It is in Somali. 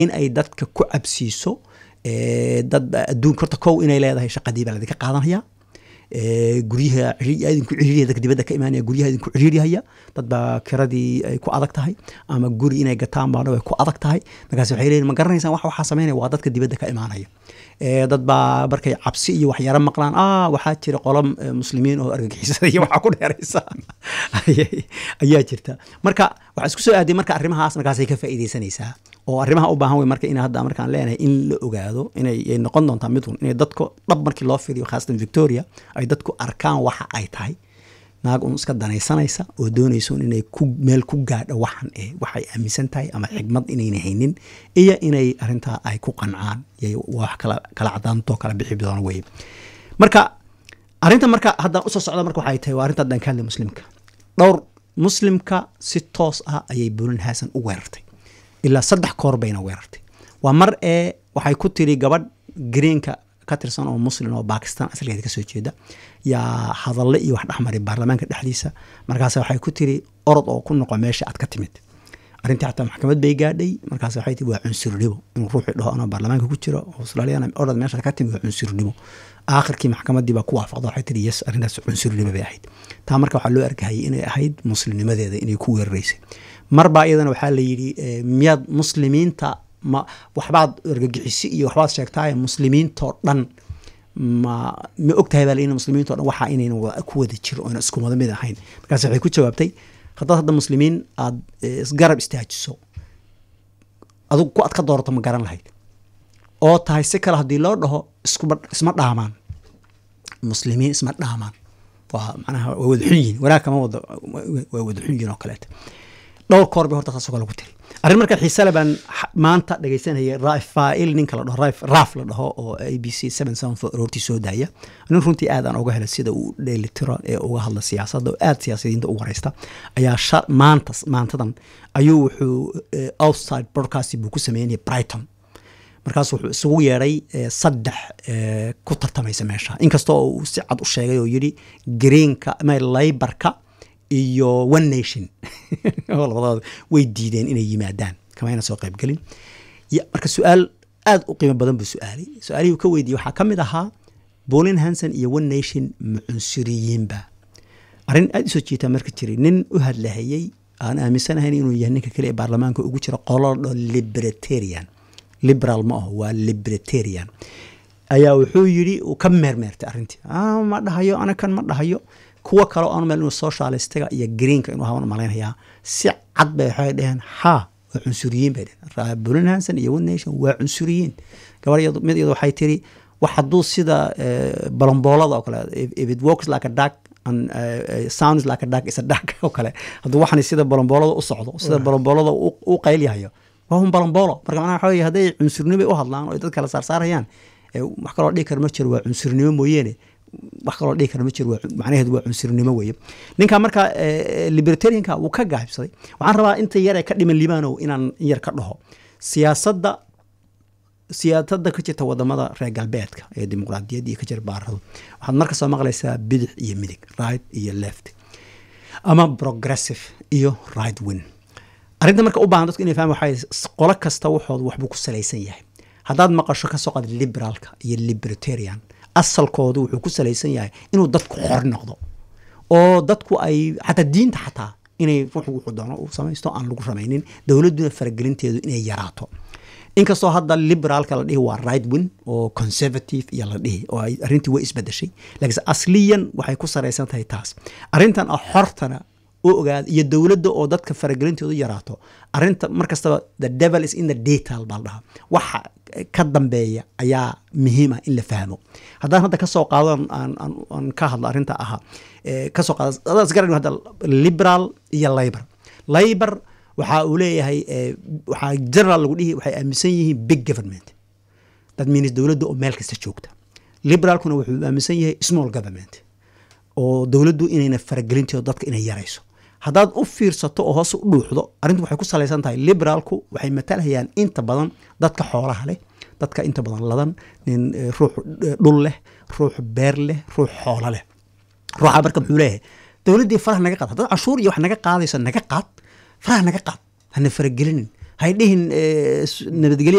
in ay dadka ku cabsiiso dad adduunka horta kow inay leedahay shaqadii baa ladinka qaadanaya guryaha idinku ciriiriya dadka dibadda ka imaanaya guryaha idinku ciriirihaya dad baa kiradii ay ku adag tahay ama guri inay gataan baana way ku adag tahay markaas waxay leeyihin ma garanaysaan wax waxaa sameynaya waa dadka dibadda ka imaanaya dad baa markay cabsi iyo waxyaaro maqlaan ah waxaa jira qolo muslimiin oo argagixisada iyo waxaa ku dheeraysa ayaa jirta marka waxaa isku soo aaday marka arrimahaas markaasay ka faa'iidaysanaysaa oo arrimaha u baahan wey marka in hadda markaan leenahay in la ogaado inay noqon doontaa midun inay dadku dhab markii loo fiiriyo khaasatan victoria ay dadku arkaan waxa ay tahay naag un iska danaysanaysa oo doonayso inay ku meel ku gaadho waxan eh waxay aaminsan tahay ama xigmad inayna haynin iyo inay arrintaa ay ku qancaan wax kala kala cadaantoo kala bixi doona weye marka arrinta marka haddaan usoo socda marka waxay tahay waa arrinta haddaan ka hadlay muslimka dhowr muslimka si toos ah ayay buulin hasan u weerartay ilaa saddex koor bayna weerartay waa mar ee waxay ku tiri gabadh greenka ka tirsan oo muslim oo bakistan asalkeeda kasoo jeeda yaa hadalle iyo wax dhexmaray baarlamaanka dhexdiisa markaas waxay ku tiri orod oo ku noqo meesha aad ka timid arrintii xataa maxkamad bay gaadhay markaas waxay tii waa cunsurnimo inuu ruuxii dhaho anoo baarlamaanka ku jiro australiana orod meesha ka timid waa cunsurnimo aakhirkii maxkamadii baa ku waafaqda waxay tiri yes arrintaas cunsurnimo bay ahayd taa marka waxaa loo arkahayay inay ahayd muslimnimadeeda inay ku weeraraysay marbaa iyadana waxaa la yidhi miyaad muslimiinta ma waxbaad argagixisi iyo waxbaad sheegtaaye muslimiintoo dhan ma ma ogtahay baa in muslimiinto dhan waxaa inayna ku wada jiro oona isku wada mid ahayn markaas waxay ku jawaabtay haddaad hadda muslimiin aada isgarab istaajiso adigu ku ad ka doorato ma garan lahayd oo tahay si kale haddii loo dhaho iskuba isma dhaamaan muslimiin isma dhaamaan waa macnaha waa wada xun yihin wanaag kama wada waa wada xun yihin oo kaleeta dhowr koor bay horta taasoo kale ku tiri arrin marka xiisale baan maanta dhegaysanayay rafail ninka la dhaho raaf la dhaho oo a b c seven seven four roortii soo daaya nin runtii aad aan uga helay sida uu dheelitiro ee uga hadla siyaasadda oo aad siyaasadiinta u wareysta ayaa maanta maantadan ayuu wuxuu outside broadcast buu ku sameynaya brighton markaas wuxuu isugu yeedhay saddex ku tartamaysa meesha inkastoo uu si cad u sheegay oo yidhi greenka ama laybarka iyo one nation oo labadooda way diideen inay yimaadaan kamayna soo qaybgelin marka su-aal aada u qiimo badan buu su-aalay su-aalihii uu ka weydiiyey waxaa ka mid ahaa bolin hanson iyo one nation ma cunsuriyiinba arrin aada usoo jeetaa marka jiray nin u hadlahayey aan aaminsanahayn inuu yahay ninka kale ee baarlamaanka ugu jira qolo dho libertarian liberal ma aho waa libertarian ayaa wuxuu yidhi uu ka meermeertay arrintii ma dhahayo anakan ma dhahayo kuwa kale oo aan meel inuu socialistiga iyo greenka inuu haban malaynayaa si cad bay waxay dheheen ha waa cunsuriyiin bay dheheen bulin hanson iyo one nation waa cunsuriyiin gabar mid iyadu waxay tiri wax hadduu sida balomboolada oo kale if it works like a duck and uh, sounds like a duck is a duck oo kale hadduu waxani sida balomboolada u socdo sida balomboolada u qaylyahayo waa un balomboolo marka macnaha waxa weye hadday cunsurnimo u hadlaan oo dad kala saarsaarayaan wax kaloo dhihi kara ma jiro waa cunsurnimo mooyeene wax kaloo dhihi kara ma jiro macnaheedu waa cunsurnimo weeye ninka marka libertarianka wuu ka gaabsaday waxaan rabaa inta yar ee ka dhiman libaanow inaan in yar ka dhaho siyaasadda siyaasadda ka jirta wadamada reer galbeedka ee dimuqraadiyadda iyo ka jira baaradu waxaad marka soo maqlaysaa bidix iyo midig right iyo left ama progressive iyo right win arrinta marka u baahan dadku inay fahmaan waxay qolo kasta waxoodu waxbuu ku salaysan yahay haddaad maqasho ka soo qaad liberaalka iyo libertarian asalkoodu wuxuu ku salaysan yahay inuu dadku xor noqdo oo dadku ay xataa diinta xataa inay ruuxu wuxuu doono uu samaysto aan lagu ramaynin dowladduna faragelinteedu inay yaraato inkastoo hadda liberaalka la dhihi waa right win oo conservative iyo la dhihi oo ay arrintii way isbedeshay laakiinse asliyan waxay ku saraysan tahay taas arrintan ah xortana u ogaada iyo dowladda oo dadka faragelintoodu yaraato arrinta mar kastaba the devil is in the detail baa la dhahaa waxa ka dambeeya ayaa muhiima in la fahmo haddaan hadda kasoo qaado aan ka hadlo arrinta ahaa kasoo qaado adaan isgaran hadda liberal iyo labor labor waxa uu leeyahay waxaa general lagu dhihi waxay aaminsan yihiin big government that means dowladda oo meel kasta joogta liberalkuna wuxuu aaminsan yahay small government oo dowladdu inayna faragelinteedo dadka inay yarayso haddaad u fiirsato oo hoose u dhuuxdo arrintu waxay ku salaysan tahay liberaalku waxay matalhayaan inta badan dadka xoolaha leh dadka inta badan ladan nin ruux dhul leh ruux beer leh ruux xoolo leh ruuxa marka muxuu leeyahay dowladdii faraha naga qaad haddaad cashuur iyo wax naga qaadayso naga qaad faraha naga qaad hana faragelinin hay dhihin eh, s- nabadgelyo